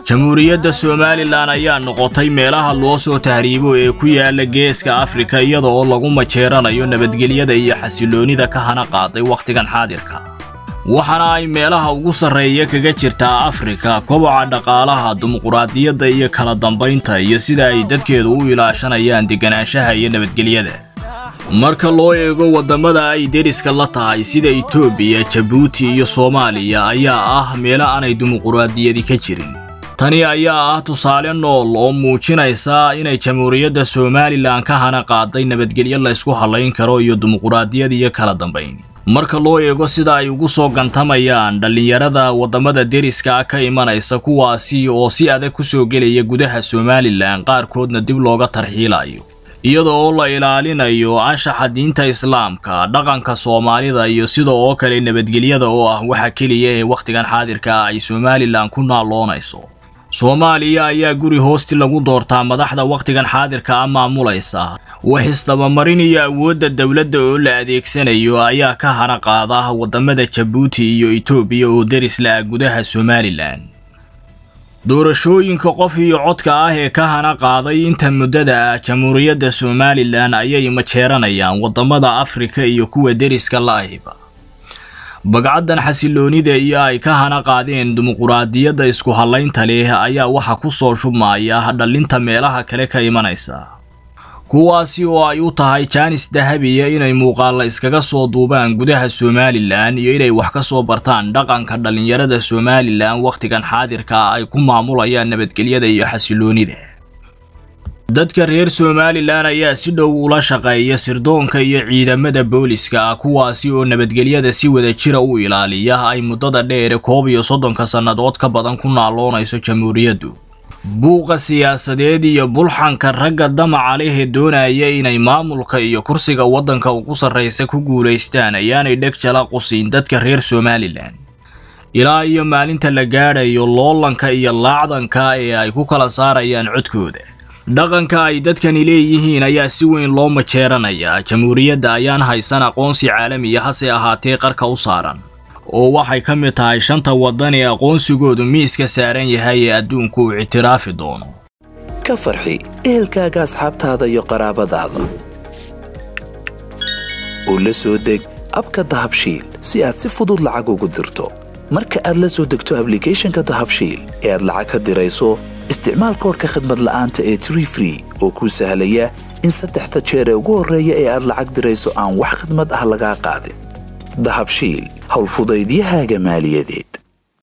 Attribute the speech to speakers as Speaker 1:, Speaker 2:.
Speaker 1: jamhuuriyadda somalilan ayaa noqotay meelaha loo soo tahriibo ee ku yaala geeska afrika iyada oo lagu majeeranayo nabadgelyada iyo xasiloonida ka hana qaaday wakhtigan xaadirka waxaana ay meelaha ugu sarreeya kaga jirtaa afrika koboca dhaqaalaha dimuquraadiyadda iyo kala dambaynta iyo sida ay dadkeedu u ilaashanayaan deganaanshaha iyo nabadgelyada marka loo eego waddamada ay deriska la tahay sida itoobiya jabuuti iyo soomaaliya ayaa ah meelo aanay dimuquraadiyadi ka jirin tani ayaa ah tusaale nool oo muujinaysa inay jamhuuriyadda somalilan ka hana qaaday nabadgelyo laysku hallayn karo iyo dimuquraadiyad iyo kala dambayn marka loo eego sida ay ugu soo gantamayaan dhallinyarada waddamada deriska ka imanaysa kuwaasi oo si adag ku soo gelaya gudaha somalilan qaarkoodna dib looga tarxiilayo iyada oo la ilaalinayo anshaxa diinta islaamka dhaqanka soomaalida iyo sida oo kale nabadgelyada oo ah waxa keliya ee wakhtigan xaadirka ah ay somalilan ku naaloonayso soomaaliya ayaa guri hoosti lagu doortaa madaxda wakhtigan xaadirka ah maamulaysa wax isdabamarin iyo awoodda dowladda oo la adeegsanayo ayaa ka hana qaada waddamada jabuuti iyo itoobiya oo deris la-ah gudaha somalilan doorashooyinka qof iyo codka ah ee ka hana qaaday inta muddada ah jamhuuriyadda somalilan ayay majeeranayaan waddamada afrika iyo kuwa deriska la-ahiba bagcaddan xasiloonida iyo ay ka hana qaadeen dimuquraadiyadda isku hallaynta leh ayaa waxa ku soo shubmaya dhallinta meelaha kale ka imanaysa kuwaasi oo ay u tahay jaanis dahabiya inay muuqaalla iskaga soo duubaan gudaha somalilan iyo inay wax ka soo bartaan dhaqanka dhallinyarada somalilan wakhtigan xaadirka ay ku maamulayaan nabadgelyada iyo xasiloonida dadka reer somalilan ayaa si dhow ula shaqeeya sirdoonka iyo ciidamada booliska ah kuwaasi oo nabadgelyada si wada jira u ilaaliya ay muddada dheere koob iyo soddonka sannadood ka badan ku naaloonayso jamhuuriyaddu buuqa siyaasadeed iyo bulxanka ragga damaca leh ee doonaya inay maamulka iyo kursiga waddanka ugu sarraysa ku guulaystaan ayaanay dheg jala qusiin dadka reer somalilan ilaa iyo maalinta la gaadhayo loolanka iyo laacdanka ee ay ku kala saarayaan codkooda dhaqanka ay dadkani leeyihiin ayaa si weyn loo majeeranayaa jamhuuriyadda ayaan haysan aqoonsi caalamiya hase ahaatee qarka u saaran oo waxay ka mid tahay shanta waddan ee aqoonsigoodu miiska saaran yahay ee adduunku uu ictiraafi doono
Speaker 2: ka farxi ehelkaaga asxaabtaada iyo qaraabadaada oo la soo deg abka dahabshiil si aad si fudud lacag ugu dirto marka aad la soo degto ablicathonka dahabshiil ee aad lacag ka dirayso isticmaal koorka khadmad la'aanta ee tree free oo kuu sahlaya in saddexda jeer ee ugu horreeya ee aad lacag dirayso aan wax khadmad ah lagaa qaadin dahabshiil howlfudaydiyahaaga maaliyadeed